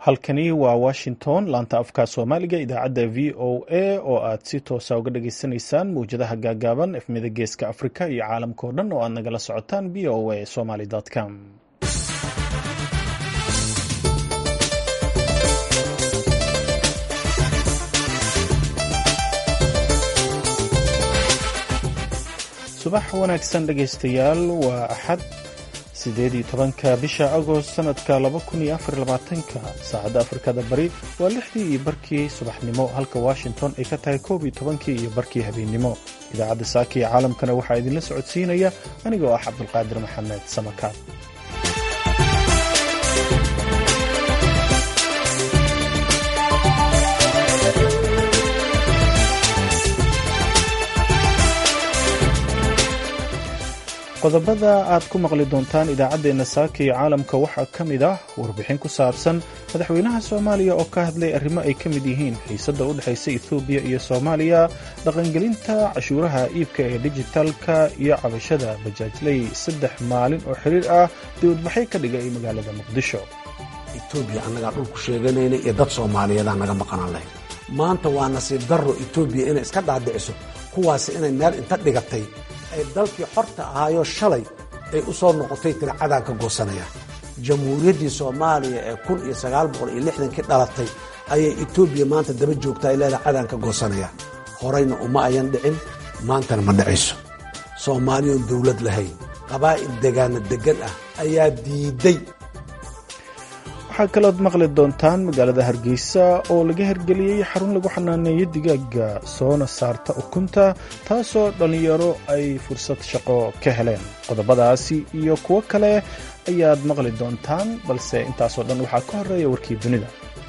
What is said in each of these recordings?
halkani waa washington laanta afka soomaaliga idaacadda v o a oo aad si toosa uga dhageysanaysaan mawjadaha gaagaaban efmida geeska afrika iyo caalamka oo dhan oo aad nagala socotaan v o a somaly com subax wanaagsan dhegaystayaal waa axad sideed iyo tobanka bisha agost sanadka laba kun iyo afar labaatanka saacadda afrikada bari waa lixdii iyo barkii subaxnimo halka washington ay ka tahay koob iyo tobankii iyo barkii habeennimo idaacadda saaka iyo caalamkana waxaa idinla socodsiinaya anigoo ah cabdulqaadir maxamed samakaad qodobada aad ku maqli doontaan idaacaddeenna saaka iyo caalamka waxaa ka mid ah warbixin ku saabsan madaxweynaha soomaaliya oo ka hadlay arrimo ay ka mid yihiin xiisadda u dhexaysa ethoobiya iyo soomaaliya dhaqangelinta cashuuraha iibka ee dijitaalka iyo cabashada bajaajley saddex maalin oo xiriir ah dibadbaxay ka dhigay magaalada muqdisho etoobiya annagaa dhulku sheeganayna iyo dad soomaaliyeedaa naga maqanaan lahayd maanta waa nasiib darro etoobiya inay iska dhaadhiciso kuwaasi inay meel inta dhigatay ay dalkii xorta ahaayoo shalay ay u soo noqotay tiri cadaan ka goosanayaan jamhuuriyaddii soomaaliya ee kun iyo sagaal boqol iyo lixdankii dhalatay ayay etoobiya maanta daba joogtaa ay leedahay cadaan ka goosanayaan horayna uma ayan dhicin maantana ma dhacayso soomaaliyoon dowlad lahayn qabaa'il degaana deggan ah ayaa diiday waxaa kalood maqli doontaan magaalada hargeysa oo laga hergeliyey xarun lagu xanaaneeyo digaaga soona saarta ukunta taasoo dhallinyaro ay fursad shaqo ka heleen qodobadaasi iyo kuwo kale ayaad maqli doontaan balse intaasoo dhan waxaa ka horeeya warkii dunida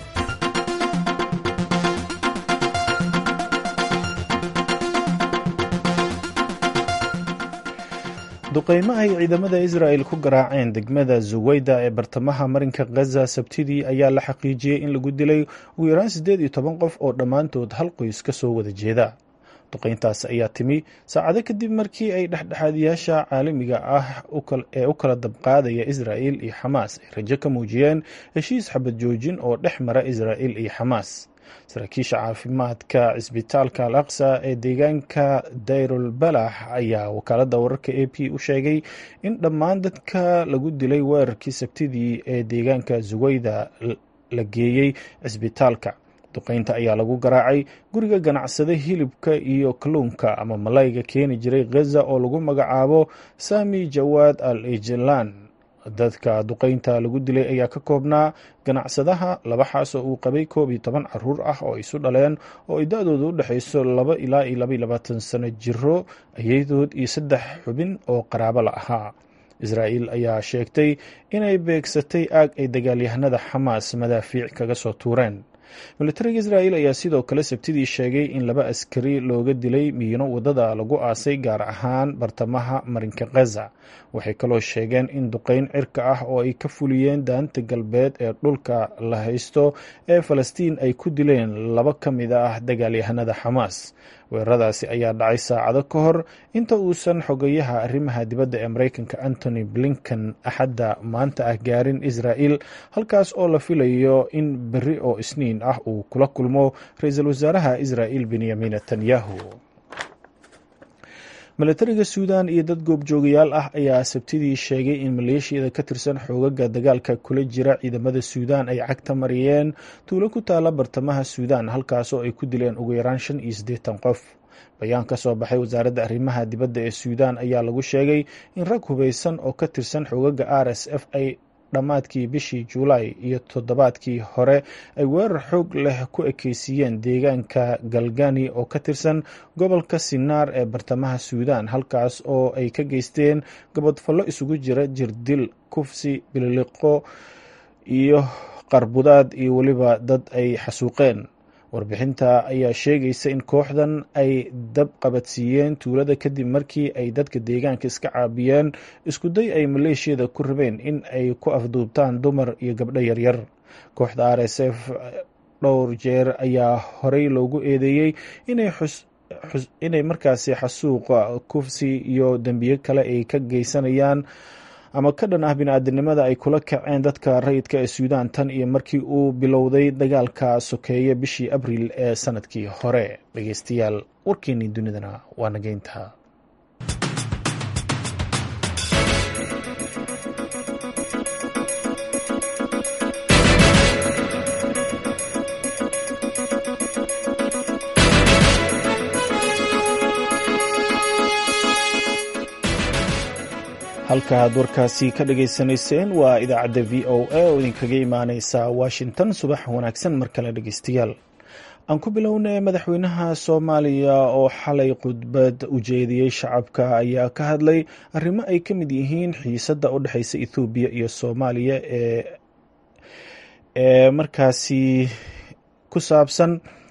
duqaymo ay ciidamada israa'el ku garaaceen degmada zuweyda ee bartamaha marinka khaza sabtidii ayaa la xaqiijiyey in lagu dilay ugu yaraan siddeed iyo toban qof oo dhammaantood hal qoys ka soo wada jeeda duqayntaas ayaa timi saacado kadib markii ay dhexdhexaadiyaasha caalamiga ah ee u kala dabqaadaya israa'il iyo xamaas ay rajo ka muujiyeen heshiis xabad joojin oo dhex mara israa'il iyo xamaas saraakiisha caafimaadka cisbitaalka al aqsa ee deegaanka dayrul balax ayaa wakaaladda wararka a p u sheegay in dhammaan dadka lagu dilay weerarkii sabtidii ee deegaanka zuweyda la geeyey cisbitaalka duqaynta ayaa lagu garaacay guriga ganacsada hilibka iyo kalluunka ama malayga keeni jiray khaza oo lagu magacaabo sami jawaad al ejlan dadka duqaynta lagu dilay ayaa ka koobnaa ganacsadaha laba xaas oo uu qabay koob iyo toban caruur ah oo isu dhaleen oo ay da-dooda u dhexayso laba ilaa iyo laba iyo labaatan sano jiro ayadood iyo saddex xubin oo qaraabo la ahaa israa'iil ayaa sheegtay inay beegsatay aag ay dagaalyahanada xamaas madaafiic kaga soo tuureen militariga israa'il ayaa sidoo kale sabtidii sheegay in laba askari looga dilay miino waddada lagu aasay gaar ahaan bartamaha marinka khaza waxay kaloo sheegeen in duqayn cirka ah oo ay ka fuliyeen daanta galbeed ee dhulka la haysto ee falastiin ay ku dileen laba ka mid ah dagaalyahanada xamaas weeraradaasi ayaa dhacay saacado ka hor inta uusan xogayaha arrimaha dibadda ee maraykanka antony blinken axadda maanta ah gaarin israa'il halkaas oo la filayo in berri oo isniin ah uu kula kulmo ra-iisul wasaaraha israa'il benyamin netanyahu milatariga suudan iyo dad goobjoogayaal ah ayaa sabtidii sheegay in maleeshiyada ka tirsan xoogaga dagaalka kula jira ciidamada suudan ay cagta mariyeen tuulo ku taala bartamaha suudan halkaasoo ay ku dileen ugu yaraan shan iyo siddeetan qof bayaan ka soo baxay wasaaradda arrimaha dibadda ee suudan ayaa lagu sheegay in rag hubaysan oo ka tirsan xoogaga r s f ay dhammaadkii bishii juulaay iyo toddobaadkii hore ay weerar xoog leh ku ekeysiiyeen deegaanka galgani oo ka tirsan gobolka sinaar ee bartamaha suudan halkaas oo ay ka geysteen gabadfallo isugu jira jirdil kufsi bililiqo iyo qarbudaad iyo weliba dad ay xasuuqeen warbixinta ayaa sheegaysa in kooxdan ay dab qabadsiiyeen tuulada kadib markii ay dadka deegaanka iska caabiyeen iskuday ay maleeshiyada ku rabeen in ay ku afduubtaan dumar iyo gabdho yaryar kooxda r s f dhowr jeer ayaa horey loogu eedeeyey inay markaasi xasuuqa kufsi iyo dembiyo kale ay ka geysanayaan ama ka dhan ah bini-aadinimada ay kula kaceen dadka rayidka ee suudaan tan iyo markii uu bilowday dagaalka sokeeye bishii abriil ee sanadkii hore dhegeystayaal warkeenii dunidana waa nageynta halka aad warkaasi ka dhagaysanayseen waa idaacadda v o a oo idinkaga imaaneysa washington subax wanaagsan mar kale dhegeystayaal aan ku bilownay madaxweynaha soomaaliya oo xalay khudbad u jeediyey shacabka ayaa ka hadlay arrimo ay ka mid yihiin xiisadda u dhexeysa ethoobiya iyo soomaaliya ee ee markaasi ku saabsan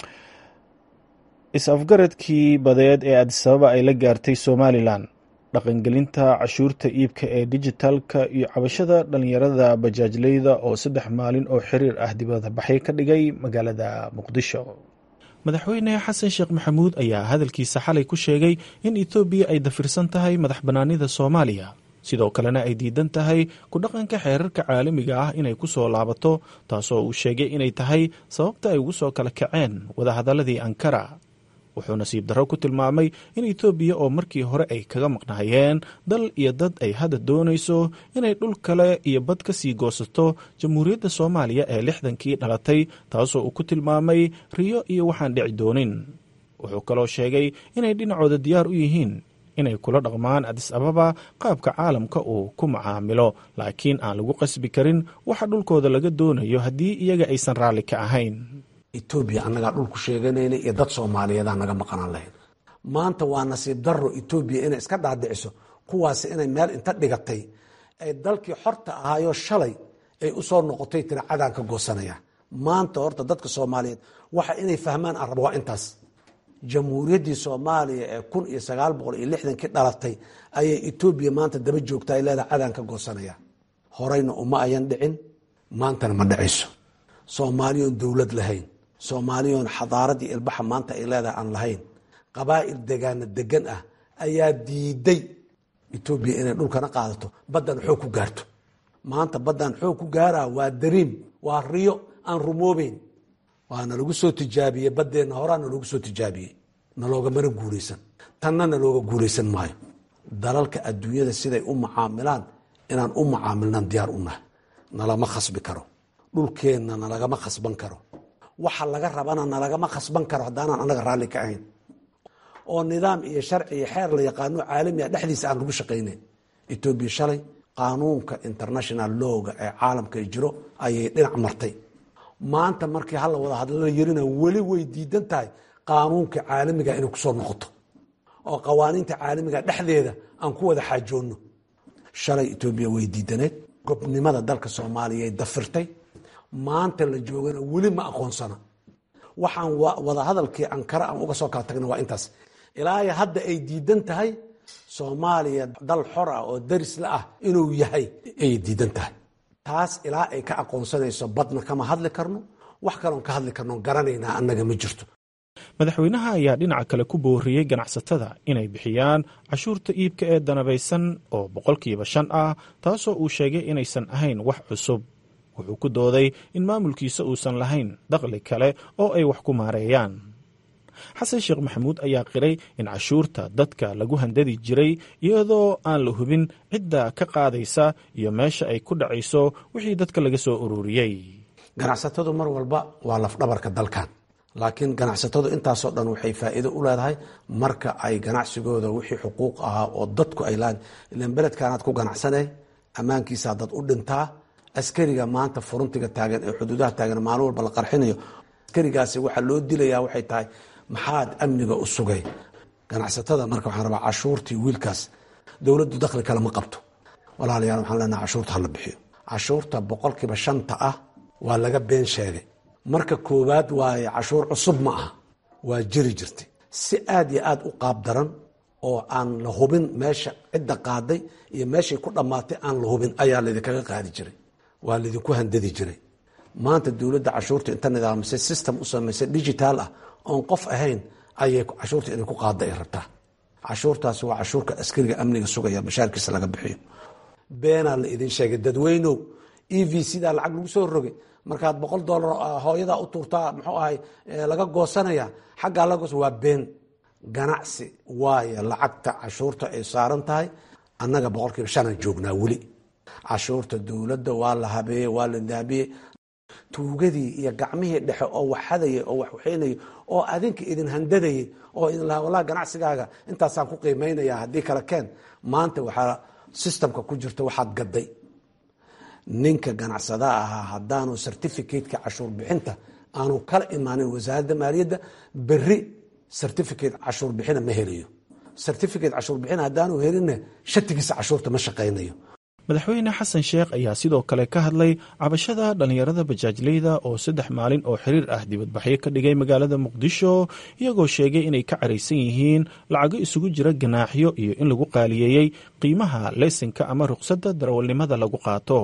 is-afgaradkii badeed ee adisababa ay la gaartay somalilan dhaqangelinta cashuurta iibka ee dijitalka iyo cabashada dhalinyarada bajaajleyda oo saddex maalin oo xiriir ah dibada baxay ka dhigay magaalada muqdisho madaxweyne xasan sheekh maxamuud ayaa hadalkiisa xalay ku sheegay in etoobiya ay dafirsan tahay madax bannaanida soomaaliya sidoo kalena ay diidan tahay ku dhaqanka xeerarka caalamiga ah inay ku soo laabato taasoo uu sheegay inay tahay sababta ay ugu soo kala kaceen wadahadaladii ankara wuxuu nasiib darro ku tilmaamay in etoobiya oo markii hore ay kaga maqnaayeen dal iyo dad ay hadda doonayso inay dhul kale iyo bad ka sii goosato jamhuuriyadda soomaaliya ee lixdankii dhalatay taasoo uu ku tilmaamay riyo iyo waxaan dhici doonin wuxuu kaloo sheegay inay dhinacooda diyaar u yihiin inay kula dhaqmaan adis ababa qaabka caalamka uu ku macaamilo laakiin aan lagu qasbi karin waxa dhulkooda laga doonayo haddii iyaga aysan raalli ka ahayn etoobiya annagaa dhulku sheeganayna iyo dad soomaaliyeedaa naga maqanaan lahayn maanta waa nasiib darro etoobiya inay iska dhaadhiciso kuwaasi inay meel inta dhigatay ay dalkii xorta ahaayo shalay ay u soo noqotay tiri cadaan ka goosanaya maanta horta dadka soomaaliyeed waxa inay fahmaan aan rabo waa intaas jamhuuriyaddii soomaaliya ee kun iyo sagaal boqol iyo lixdankii dhalatay ayay etoobiya maanta daba joogta ay leedahay cadaan ka goosanaya horeyna uma ayan dhicin maantana ma dhacayso soomaaliyoon dowlad lahayn soomaaliyoon xadaaradii ilbaxa maanta ay leedahay aan lahayn qabaa'il degaana degan ah ayaa diiday etoobiya inay dhulkana qaadato baddan xoog ku gaarto maanta baddan xoog ku gaaraa waa dariim waa riyo aan rumoobeyn waana lagu soo tijaabiyey baddeenna horaa naloogu soo tijaabiyey naloogamana guulaysan tanna nalooga guulaysan maayo dalalka adduunyada siday u mucaamilaan inaan u mucaamilnaan diyaar u nahay nalama khasbi karo dhulkeenna nalagama khasban karo waxa laga rabana nalagama khasban karo haddaanaan annaga raalli ka ahayn oo nidaam iyo sharci iyo xeer la yaqaano caalamiga dhexdiisa aan lagu shaqaynayn etoobiya shalay qaanuunka international lowga ee caalamka jiro ayay dhinac martay maanta markii hala wada hadlala yarina weli way diidan tahay qaanuunka caalamiga inay kusoo noqoto oo qawaaniinta caalamiga dhexdeeda aan ku wada xaajoonno shalay etoobiya way diidaneed gobnimada dalka soomaaliya dafirtay maanta la joogana weli ma aqoonsana waxaan wada hadalkii ankara aan uga soo kala tagna waa intaas ilaa hadda ay diidan tahay soomaaliya dal xor ah oo darisla ah inuu yahay ayay diidan tahay taas ilaa ay ka aqoonsanayso badna kama hadli karno wax kaloon ka hadli karno garanaynaa annaga ma jirto madaxweynaha ayaa dhinaca kale ku booriyey ganacsatada inay bixiyaan cashuurta iibka ee danabaysan oo boqolkiiba shan ah taasoo uu sheegay inaysan ahayn wax cusub wuxuu ku dooday in maamulkiisa uusan lahayn dakhli kale oo ay wax ku maareeyaan xasan sheekh maxamuud ayaa qiray in cashuurta dadka lagu handadi jiray iyadoo aan la hubin cidda ka qaadaysa iyo meesha ay ku dhacayso wixii dadka laga soo ururiyey ganacsatadu mar walba waa lafdhabarka dalkan laakiin ganacsatadu intaasoo dhan waxay faa'iido u leedahay marka ay ganacsigooda wixii xuquuq ahaa oo dadku ay lahayn ilan beledkaanaad ku ganacsanay ammaankiisaa dad u dhintaa askariga maanta furuntiga taagan ee xuduudaha taagan maalin walba la qarxinayo askarigaasi waxaa loo dilayaa waxay tahay maxaad amniga u sugay ganacsatada marka waxaan rabaa cashuurtii wiilkaas dowladdu dakhli kale ma qabto walaalayaal waxaan leenaha cashuurta hala bixiyo cashuurta boqolkiiba shanta ah waa laga been sheegay marka koowaad waaye cashuur cusub ma aha waa jiri jirtay si aad iyo aad u qaab daran oo aan la hubin meesha cidda qaaday iyo meeshay ku dhammaatay aan la hubin ayaa laydinkaga qaadi jiray waa laydinku handadi jiray maanta dowladda cashuurta inta nidaamisay system u samaysay digitaal ah oon qof ahayn ayay cashuurta inay ku qaada ay rabtaa cashuurtaasi waa cashuurka askariga amniga sugaya bashaarkiisa laga bixiyo beenaa la idin sheegay dadweynow e v cdaa lacag lagu soo rogay markaad boqol dollar hooyadaa u tuurtaa muxuu ahay laga goosanaya xaggaa laga goosa waa been ganacsi waayo lacagta cashuurta ay saaran tahay annaga boqolkiiba shanaan joognaa weli cashuurta dowladda waa la habeeyey waa la daabiyey tuugadii iyo gacmihii dhexe oo wax hadayay oo wax waxaynayay oo adinka idin handadayay oo idin lahaa wallahi ganacsigaaga intaasaan ku qiimaynaya haddii kale keen maanta waxaa systemka ku jirta waxaad gaday ninka ganacsada ahaa haddaanu certificateka cashuur bixinta aanu kala imaanin wasaaradda maaliyadda beri certificate cashuur bixina ma helayo certificate cashuur bixin haddaanu helinna shatigiisa cashuurta ma shaqaynayo madaxweyne xasan sheekh ayaa sidoo kale ka hadlay cabashada dhallinyarada bajaajleyda oo saddex maalin oo xiriir ah dibadbaxyo ka dhigay magaalada muqdisho iyagoo sheegay inay ka caraysan yihiin lacago isugu jira ganaaxyo iyo in lagu qaaliyeeyey qiimaha leysinka ama ruqsadda darawalnimada lagu qaato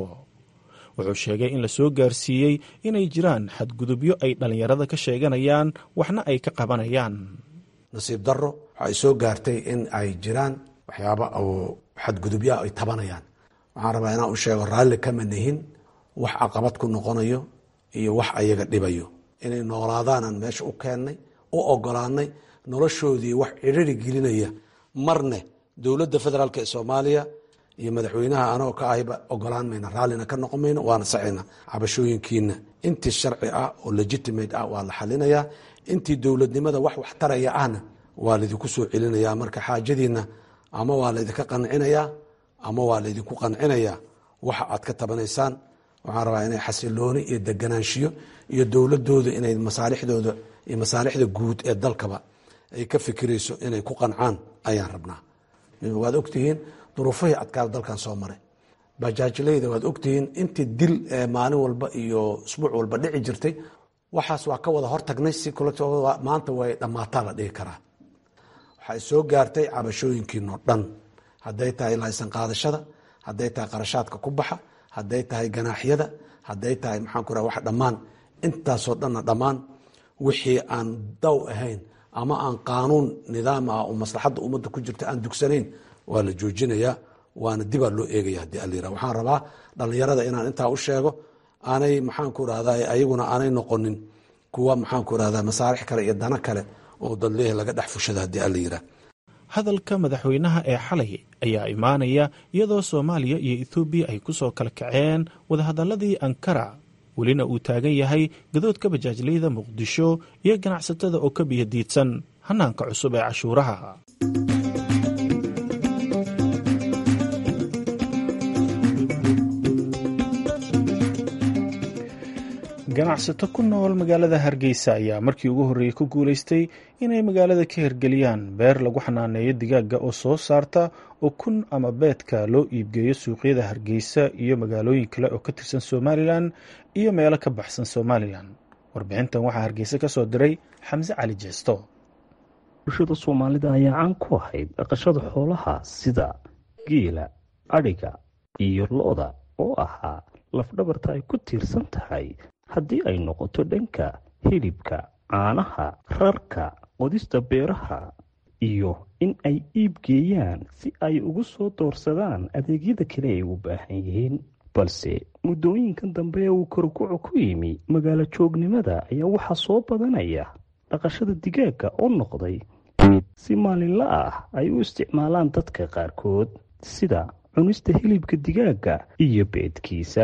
wuxuu sheegay in la soo gaarsiiyey inay jiraan xadgudubyo ay dhallinyarada ka sheeganayaan waxna ay ka qabanayaan nasiib daro waxay soo gaartay in ay jiraan waxyaaba oo xadgudubyaa ay tabanayaan waxaan rabaa inaan u sheego raalli kama nihin wax caqabad ku noqonayo iyo wax ayaga dhibayo inay noolaadaanaan meesha u keennay u ogolaanay noloshoodii wax cidhiri gelinaya marne dowladda federaalk ee soomaaliya iyo madaxweynaha anagoo ka ahiba ogolaan mayna raallina ka noqon mayno waana sacayna cabashooyinkiina intii sharci ah oo legitimate ah waa la xalinayaa intii dowladnimada wax wax taraya ahna waa laydinku soo celinayaa marka xaajadiina ama waa laydinka qancinayaa ama waa laydinku qancinayaa waxa aad ka tabanaysaan waxaan rabaa inay xasilooni iyo deganaanshiyo iyo dowladooda inay masaalixdooda iyo masaalixda guud ee dalkaba ay ka fikirayso inay ku qancaan ayaan rabnaa waad ogtihiin duruufihii adkaada dalkan soo maray bajaajleyda waad ogtihiin intii dil maalin walba iyo isbuuc walba dhici jirtay waxaas waa ka wada hortagnay si maanta way dhammaataa la dhihi karaa waxay soo gaartay cabashooyinkiinoo dhan hadday tahay laysan qaadashada hadday tahay qarashaadka ku baxa hadday tahay ganaaxyada hadday tahay maxaan ku raha wax dhammaan intaasoo dhanna dhammaan wixii aan daw ahayn ama aan qaanuun nidaam ah oo maslaxadda ummadda ku jirta aan dugsanayn waa la joojinayaa waana dibaa loo eegaya haddii allayira waxaan rabaa dhallinyarada inaan intaa u sheego aanay maxaan ku rahda ayaguna aanay noqonin kuwa maxaan ku rahda masaarix kale iyo dano kale oo dadleehi laga dhex fushada haddii allayira hadalka madaxweynaha ee xalay ayaa imaanaya iyadoo soomaaliya iyo ethoobiya ay ku soo kala kaceen wadahadaladii ankara welina uu taagan yahay gadoodka bajaajleyda muqdisho iyo ganacsatada oo ka biyadiidsan hanaanka cusub ee cashuuraha ganacsato ku nool magaalada hargeysa ayaa markii ugu horreeyey ku guulaystay inay magaalada ka hirgeliyaan beer lagu xanaaneeyo digaagga oo soo saarta ukun ama beedka loo iibgeeyo suuqyada hargeysa iyo magaalooyin kale oo ka tirsan somalilan iyo meelo ka baxsan somalilan warbixintan waxaa hargeysa ka soo diray xamse cali jeesto bulshada soomaalida ayaa caan ku ahayd dhaqashada xoolaha sida geela adhiga iyo lo-da oo ahaa lafdhabarta ay ku tiirsan tahay haddii ay noqoto dhanka hilibka caanaha rarka qodista beeraha iyo in ay iib geeyaan si ay ugu soo doorsadaan adeegyada kale ay u baahan yihiin balse muddooyinkan dambe ee uu korkuco ku yimi magaalo joognimada ayaa waxaa soo badanaya dhaqashada digaagga oo noqday mid si maalinla ah ay u isticmaalaan dadka qaarkood sida cunista hilibka digaagga iyo beedkiisa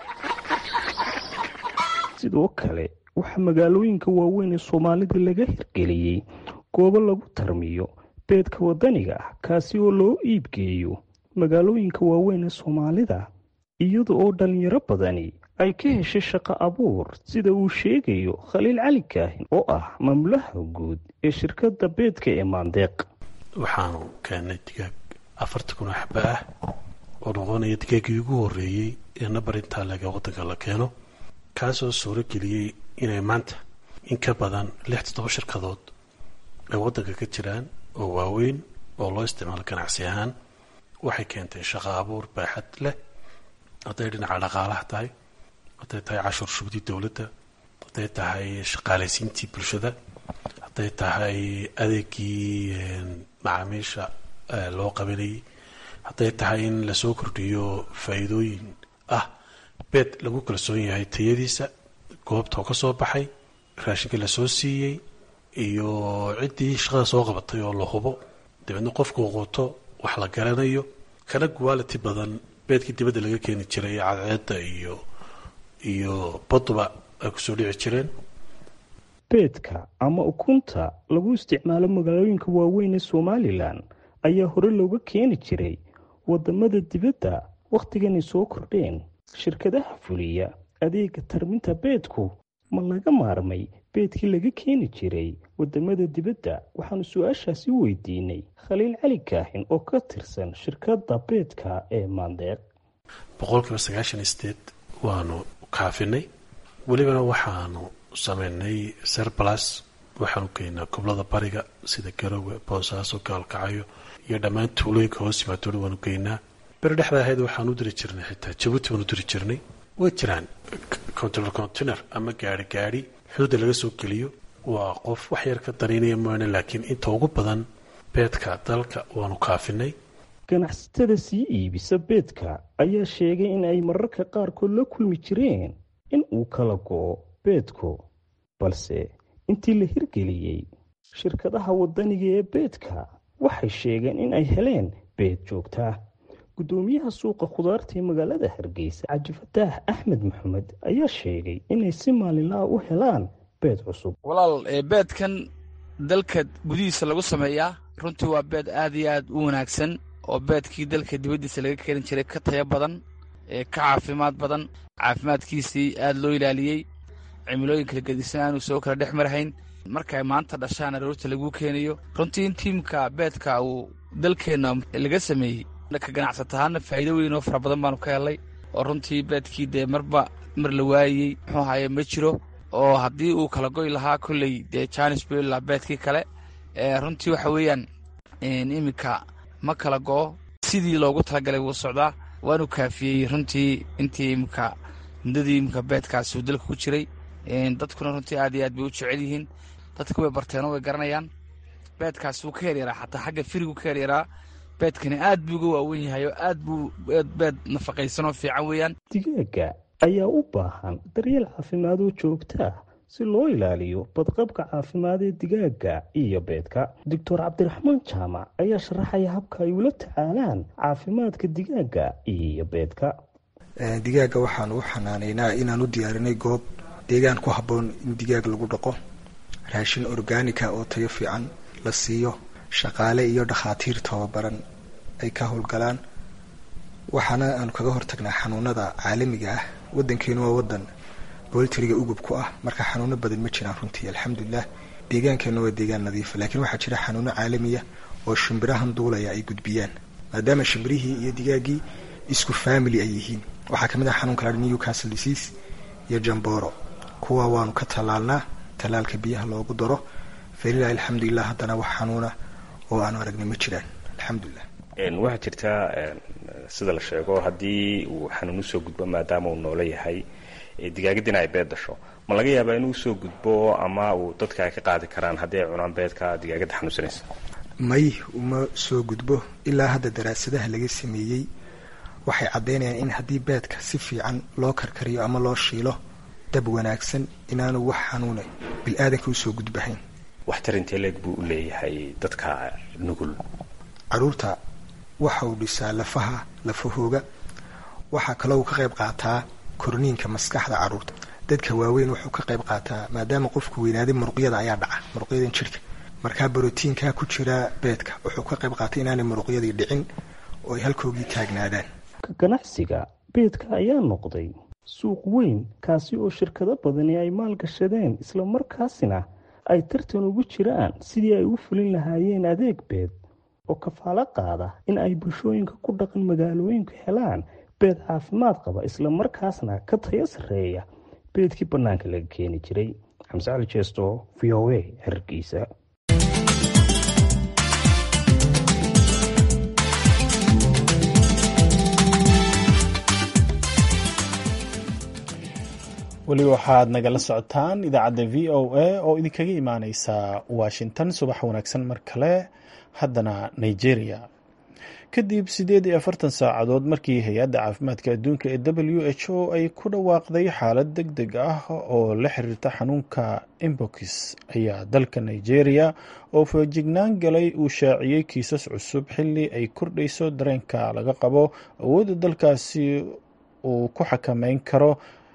sidoo kale waxaa magaalooyinka waaweyn ee soomaalida laga hirgeliyey goobo lagu tarmiyo beedka wadaniga ah kaasi oo loo iibgeeyo magaalooyinka waaweyn ee soomaalida iyada oo dhalinyaro badani ay ka heshay shaqo abuur sida uu sheegayo khaliil cali kaahin oo ah mamlaha guud ee shirkadda beedka ee maandeeq waxaanu keennay digaag afarta kun oo xaba ah oo noqonaya digaaggii ugu horreeyey ee nabar intaa laga waddanka la keeno kaasoo suuro geliyey inay maanta in ka badan lix toddoba shirkadood ay waddanka ka jiraan oo waaweyn oo loo isticmaalo ganacsi ahaan waxay keentay shaqo abuur baaxad leh hadday dhinaca dhaqaalaha tahay hadday tahay cashuur shubdii dowladda hadday tahay shaqaalaysiintii bulshada hadday tahay adeegii macaamiisha loo qabanayay hadday tahay in lasoo kordhiyo faa-iidooyin ah beed lagu kalsoon yahay tayadiisa goobta oo ka soo baxay raashinka lasoo siiyey iyo ciddii shaqada soo qabatay oo la hubo dabeedna qofkuu quuto wax la garanayo kana quality badan beedkii dibadda laga keeni jiray cadceedda iyo iyo baduba ay kusoo dhici jireen beedka ama ukunta lagu isticmaalo magaalooyinka waaweyn ee somalilan ayaa hore looga keeni jiray wadamada dibadda wakhtiganay soo kordheen shirkadaha fuliya adeega tarminta beedku ma laga maarmay beedkii laga keeni jiray wadamada dibadda waxaanu su-aashaasi weydiinay khaliil cali kaahin oo ka tirsan shirkadda beedka ee maandeeq boqolkiiba sagaashan state waanu kaafinay welibana waxaanu sameynay serbalas waxaanu geynaa goblada bariga sida garowe boosaaso gaalkacayo iyo dhammaan tuulooyinka hoos yimaadooda waanu geynaa beri dhexda ahayd waxaanu diri jirnay xitaa jabuuti baanu diri jirnay way jiraan container container ama gaari gaari xuduudda laga soo geliyo waa qof wax yar ka danaynaya maana laakiin inta ugu badan beedka dalka waanu kaafinay ganacsatada sii iibisa beedka ayaa sheegay in ay mararka qaarkood la kulmi jireen in uu kala go-o beedku balse intii la hirgeliyey shirkadaha waddaniga ee beedka waxay sheegeen in ay heleen beed joogtaa guddoomiyaha suuqa khudaarta ee magaalada hargeysa cajifataax axmed maxamed ayaa sheegay inay si maalinlaha u helaan beed cusub walaal beedkan dalka gudihiisa lagu sameeyaa runtii waa beed aad iyo aad u wanaagsan oo beedkii dalka dibaddiisa laga keeni jiray ka tayo badan ee ka caafimaad badan caafimaadkiisii aad loo ilaaliyey cimilooyin kala gedisan aanu soo kala dhex marhayn markay maanta dhashaan aroorta laguu keenayo runtii in tiimka beedka uu dalkeenna laga sameeyey ka ganacsatahaana faa'iido weyn oo fara badan baanu ka helnay oo runtii beedkii dee marba mar la waayey muxuu ahaye ma jiro oo haddii uu kala goy lahaa kolley dee janis bela beedkii kale runtii waxa weeyaan iminka ma kala go'o sidii loogu talagalay wuu socdaa waanu kaafiyey runtii intii iminka muddadii iminka beedkaasi uu dalka ku jiray dadkuna runtii aad iyo aad bay u jecel yihiin dadka way barteenoo way garanayaan beedkaasi wuu ka yaryaraa xataa xagga firigu ka yaryaraa beedkani aad buu uga waawen yahay oo aad buu beed nafaqaysanoo fiican weeyaan digaaga ayaa u baahan daryeel caafimaad oo joogtaa si loo ilaaliyo badqabka caafimaad ee digaaga iyo beedka doctor cabdiraxmaan jaamac ayaa sharaxaya habka ay ula tacaalaan caafimaadka digaaga iyo beedka digaaga waxaan u xanaanaynaa inaan u diyaarinay goob deegaan ku habboon in digaag lagu dhaqo raashin orgaanika oo tayo fiican la siiyo shaqaale iyo dhakhaatiir tababaran ay ka howlgalaan waxaana aanu kaga hortagnaa xanuunada caalamiga ah wadankeenu waa wadan boltriga ugub ku ah marka xanuuno badan ma jiraan runtii alxamdulilah deegaankeena waa deegaan nadiifa laakiin waxaa jira xanuuno caalamiya oo shimbirahan duulaya ay gudbiyaan maadaama shimbirihii iyo digaagii isku family ay yihiin waxaa kamid ah xanuunka la newcastle disease iyo jamboro kuwa waanu ka tallaalnaa tallaalka biyaha loogu daro falilahi alxamdulilah haddana wax xanuuna oo aanu aragnay ma jiraan alxamdulilah waxaa jirtaa sida la sheego haddii uu xanuun usoo gudbo maadaama uu noolo yahay digaagadina ay beed dasho ma laga yaabaa inuu usoo gudbo ama uu dadka ay ka qaadi karaan haddii ay cunaan beedka digaagadda xanuunsanaysa may uma soo gudbo ilaa hadda daraasadaha laga sameeyey waxay caddaynayaan in haddii beedka si fiican loo karkariyo ama loo shiilo dab wanaagsan inaanu wax xanuuna bil-aadanka usoo gudbahayn waxtar intee leeg buu u leeyahay dadka nugul caruurta waxa uu dhisaa lafaha lafahooga waxaa kaloo uu ka qayb qaataa korniinka maskaxda caruurta dadka waaweyn wuxuu ka qayb qaataa maadaama qofku weynaaday muruqyada ayaa dhaca muruqyadan jirka markaa barotiinkaa ku jira beedka wuxuu ka qayb qaatay inaanay muruqyadii dhicin oo ay halkoogii taagnaadaan ganacsiga beedka ayaa noqday suuq weyn kaasi oo shirkado badani ay maalgashadeen islamarkaasina ay tartan ugu jiraan sidii ay u fulin lahaayeen adeeg beed oo kafaalo qaada in ay bulshooyinka ku dhaqan magaalooyinku helaan beed caafimaad qaba islamarkaasna ka tayo sarreeya beedkii bannaanka laga keeni jiray xamse cali jeesto v o a hargeysa weli waxaad nagala socotaan idaacadda v o a oo idinkaga imaaneysa washington subax wanaagsan mar kale haddana nigeria kadib siddeed iyo afartan saacadood markii hay-adda caafimaadka adduunka ee w h o ay ku dhawaaqday xaalad deg deg ah oo la xiriirta xanuunka imbox ayaa dalka nigeria oo foojignaan galay uu shaaciyey kiisas cusub xilli ay kordhayso dareenka laga qabo awoodda dalkaasi uu ku xakameyn karo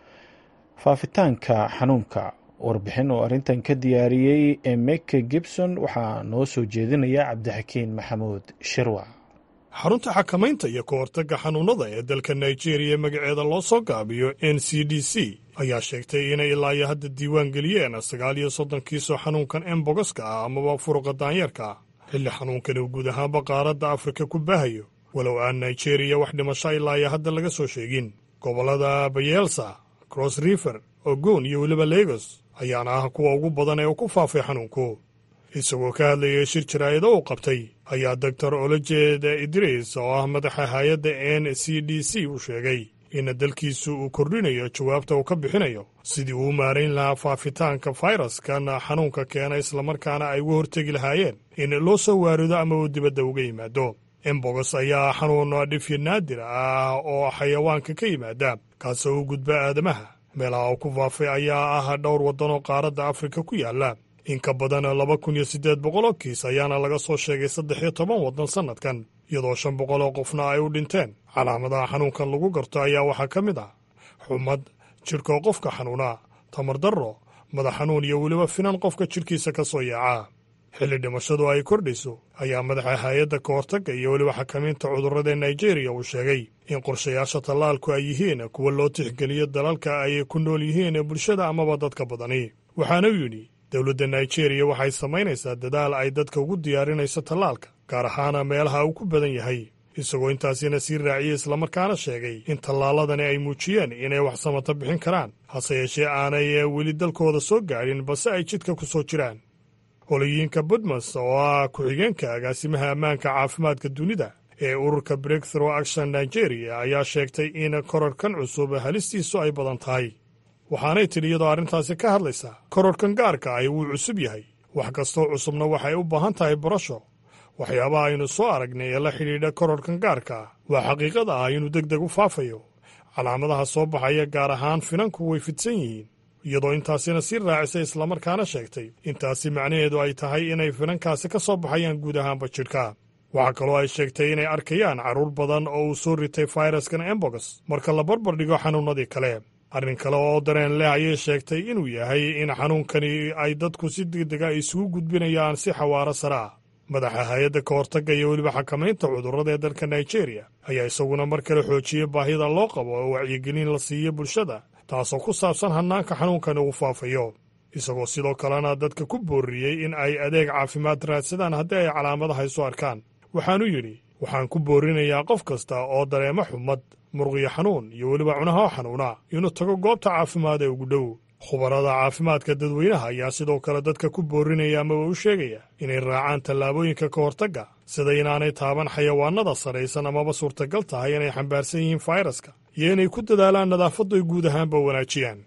faafitaanka xanuunka warbixin oo arrintan ka diyaariyey emeke gibson waxaa noo soo jeedinaya cabdixakiin maxamuud shirwa xarunta xakamaynta iyo ka hortagga xanuunnada ee dalka nigeria magaceeda loo soo gaabiyo n c d c ayaa sheegtay inay ilaa iyo hadda diiwaan geliyeen sagaal iyo soddon kiisoo xanuunkan embogoska ah amaba furuqa daanyeerka ah xilli xanuunkan uu guud ahaanba qaaradda afrika ku baahayo walow aan nigeria wax dhimasho ilaa iyo hadda laga soo sheegin gobollada bayelsa cross river ogon iyo weliba legos ayaana ah kuwa ugu badan ee uu ku faafay xanuunku isagoo ka hadlayay shir jaraa'ida uu qabtay ayaa doctor olojed idris oo ah madaxa hay-adda n c d c uu sheegay in dalkiisu uu kordhinayo jawaabta uu ka bixinayo sidii uu maarayn lahaa faafitaanka fayraskan xanuunka keena islamarkaana ay uga hortegi lahaayeen in loo soo waarido ama uu dibadda uga yimaado embogos ayaa xanuun dhifyo naadir ah oo xayawaanka ka yimaada kaasoo u gudba aadamaha meelaha uu ku faafay ayaa ah dhowr waddanoo qaaradda afrika ku yaalla in ka badan laba kun iyo siddeed boqoloo kiis ayaana laga soo sheegay saddex iyo toban waddan sannadkan iyadoo shan boqoloo qofna ay u dhinteen calaamadaha xanuunkan lagu garto ayaa waxaa ka mid ah xumad jidhkoo qofka xanuuna tamar darro madax xanuun iyo weliba finan qofka jidhkiisa ka soo yaaca xilli dhimashadu ay kordhayso ayaa madaxa hay-adda ka hortagga iyo weliba xakamaynta cudurrada nigeriya uu sheegay in qorshayaasha tallaalku ay yihiin kuwa loo tixgeliyo dalalka ay ku nool yihiin bulshada amaba dadka badani waxaana uu yidhi dowladda nigeriya waxay samaynaysaa dadaal ay dadka ugu diyaarinayso tallaalka gaar ahaana meelaha uu ku badan yahay isagoo intaasina sii raaciyey islamarkaana sheegay in tallaaladani ay muujiyeen inay wax samata bixin karaan hase yeeshee aanay weli dalkooda soo gaadhin balse ay jidka ku soo jiraan holoyiinka budmas oo ah ku-xigeenka agaasimaha ammaanka caafimaadka dunida ee ururka breakthrough action nigeria ayaa sheegtay in korarkan cusub halistiisu ay badan tahay waxaanay tidhi iyadoo arrintaasi ka hadlaysaa korarkan gaarka ahi wuu cusub yahay wax kastoo cusubna waxay u baahan tahay barasho waxyaabaha aynu soo aragnay ee la xidhiidha korarkan gaarka ah waa xaqiiqada ah inuu deg deg u faafayo calaamadaha soo baxaya gaar ahaan finanku way fidsan yihiin iyadoo intaasina sii raacisay islamarkaana sheegtay intaasi macnaheedu ay tahay inay finankaasi ka soo baxayaan guud ahaanba jidhka waxaa kaloo ay sheegtay inay arkayaan carruur badan oo uu soo ritay fayraskan embogos marka la barbar dhigo xanuunnadii kale arrin kale oo dareen leh ayay sheegtay inuu yahay in xanuunkani ay dadku si degdega isugu gudbinayaan si xawaaro sare ah madaxa hay-adda ka hortagga iyo weliba xakamaynta cudurrada ee dalka nigeria ayaa isaguna mar kale xoojiyey baahida loo qabo oo wacyigelin la siiyo bulshada taasoo ku saabsan hannaanka xanuunkan ugu faafayo isagoo sidoo kalena dadka ku boorriyey in ay adeeg caafimaad raadsadaan haddii ay calaamadaha isu arkaan waxaanu yidhi waxaan ku boorinayaa qof kasta oo dareemo xumad murqiyo xanuun iyo weliba cunaha xanuuna inuu tago goobta caafimaad ee ugu dhow khubarada caafimaadka dadweynaha ayaa sidoo kale dadka ku boorinaya amaba u sheegaya inay raacaan tallaabooyinka ka hortagga sida inaanay taaban xayawaanada saraysan amaba suurtagal tahay inay xambaarsan yihiin fayraska iyo inay ku dadaalaan nadaafaddu ay guud ahaanba wanaajiyaan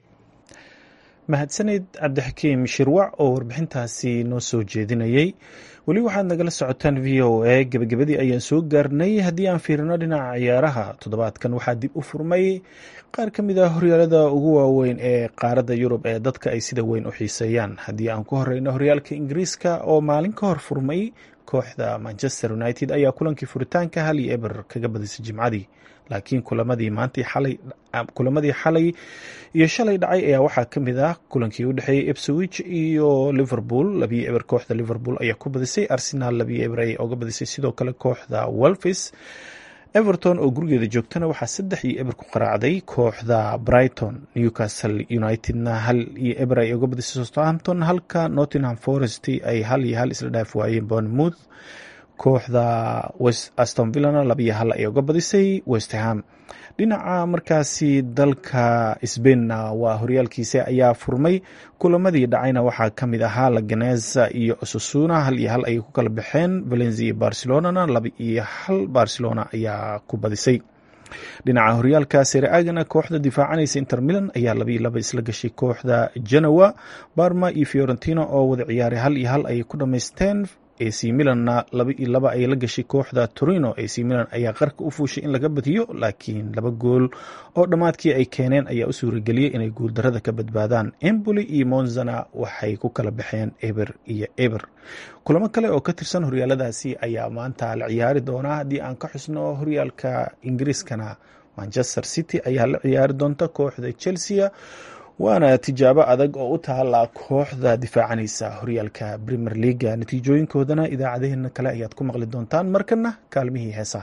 mahadsanid cabdixakiim shirwac oo warbixintaasi noo soo jeedinayey weli waxaad nagala socotaan v o a gebagabadii ayaan soo gaarnay haddii aan fiirino dhinaca ciyaaraha toddobaadkan waxaa dib u furmay qaar ka mid ah horyaalada ugu waaweyn ee qaaradda yurub ee dadka ay sida weyn u xiiseeyaan haddii aan ku horeyno horyaalka ingiriiska oo maalin ka hor furmay kooxda manchester united ayaa kulankii furitaanka hal iyo eber kaga badisay jimcadii laakiin kulamadii maantii xalay kulamadii xalay iyo shalay dhacay ayaa waxaa ka mid ah kulankii u dhexeeyey epsowich iyo liverpool labiyo eber kooxda liverpool ayaa ku badisay arsenal labiyo eber ayay oga badisay sidoo kale kooxda welfis everton oo gurigeeda joogtana waxaa saddex iyo eber ku qaraacday kooxda brighton newcastle unitedna hal iyo eber ay oga badisay southampton halka nottingham forest ay hal iyo hal isla dhaaf waayeen bournemouth kooxda aston villana labiyo hal ay oga badisay westham dhinaca markaasi dalka sbainna waa horyaalkiisa ayaa furmay kulamadii dhacayna waxaa ka mid ahaa laganeza iyo osasuna hal iyo hal ayay ku kala baxeen valencia iyo barcelonana laba iyo hal barcelona ayaa ku badisay dhinaca horyaalka sereagana kooxda difaacanaysa inter milan ayaa labaiyo laba isla gashay kooxda genoa barma iyo fiorentina oo wada ciyaaray hal iyo hal ayay ku dhamaysteen ac milanna laba iyo laba ay la gashay kooxda torino ac milan ayaa qarka u fuushay in laga badiyo laakiin laba gool oo dhammaadkii ay keeneen ayaa u suurageliyey inay guuldarada ka badbaadaan emboli iyo monzana waxay ku kala baxeen eber iyo eber kulamo kale oo ka tirsan horyaaladaasi ayaa maanta la ciyaari doonaa haddii aan ka xusno horyaalka ingiriiskana manchester city ayaa la ciyaari doonta kooxda chelsea waana tijaabo adag oo u taala kooxda difaacanaysa horyaalka premier leaga natiijooyinkoodana idaacadeheena kale ayaad ku maqli doontaan markana kaalmihii heesaha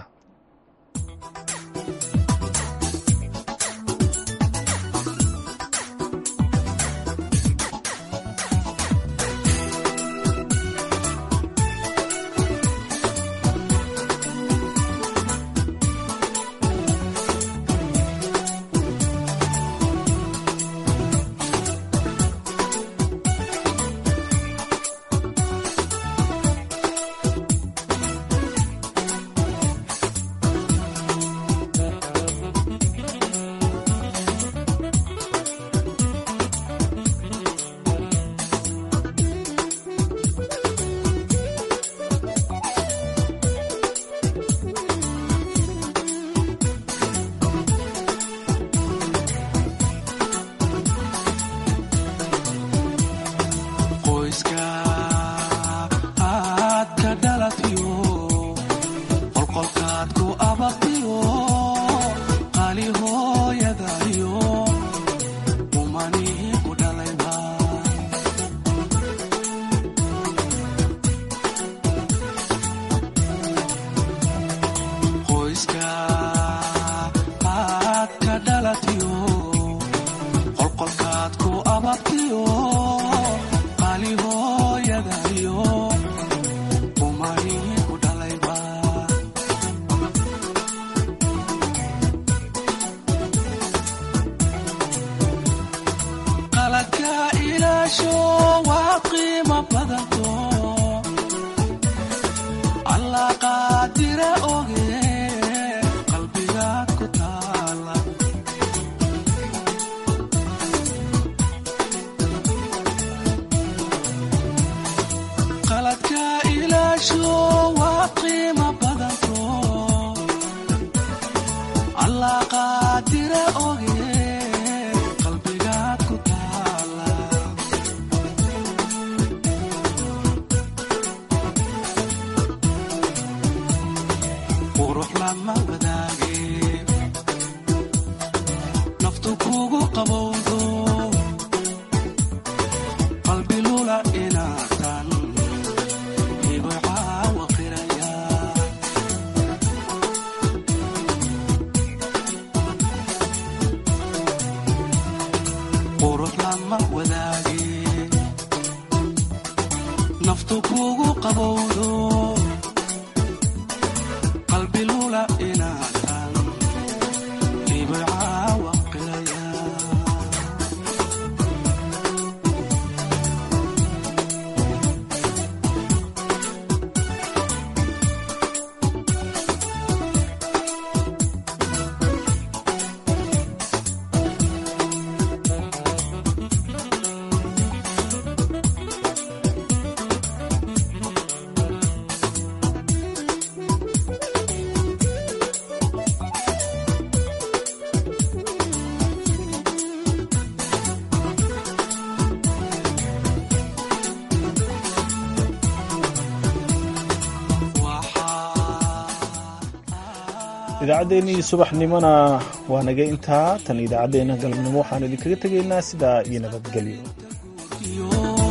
idaacaddeenii subaxnimona waa naga intaa tan idaacaddeenna galabnimo waxaan idinkaga tegaynaa sidaa iyo nabadgelyo